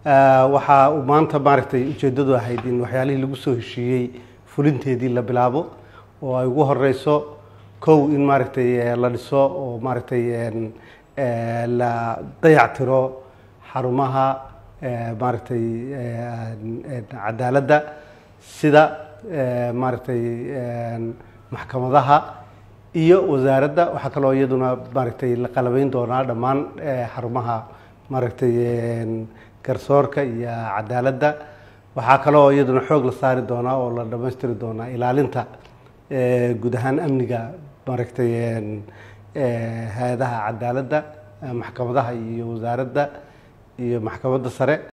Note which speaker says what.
Speaker 1: waxaa uu maanta maaragtay ujeeddadu ahayd in waxyaalihii lagu soo heshiiyey fulinteedii la bilaabo oo ay ugu horeyso kow in maaragtay la dhiso oo maaragtay la dayactiro xarumaha maaragtay cadaaladda sida maaragtay maxkamadaha iyo wasaaradda waxaa kaloo iyaduna maaragtay la qalabeyn doonaa dhammaan xarumaha maaragtay garsoorka iyo cadaaladda waxaa kaloo iyaduna xoog la saari doonaa oo la dhammaystiri doonaa ilaalinta guud ahaan amniga maaragtay hay-adaha cadaaladda maxkamadaha iyo wasaaradda iyo maxkamadda sare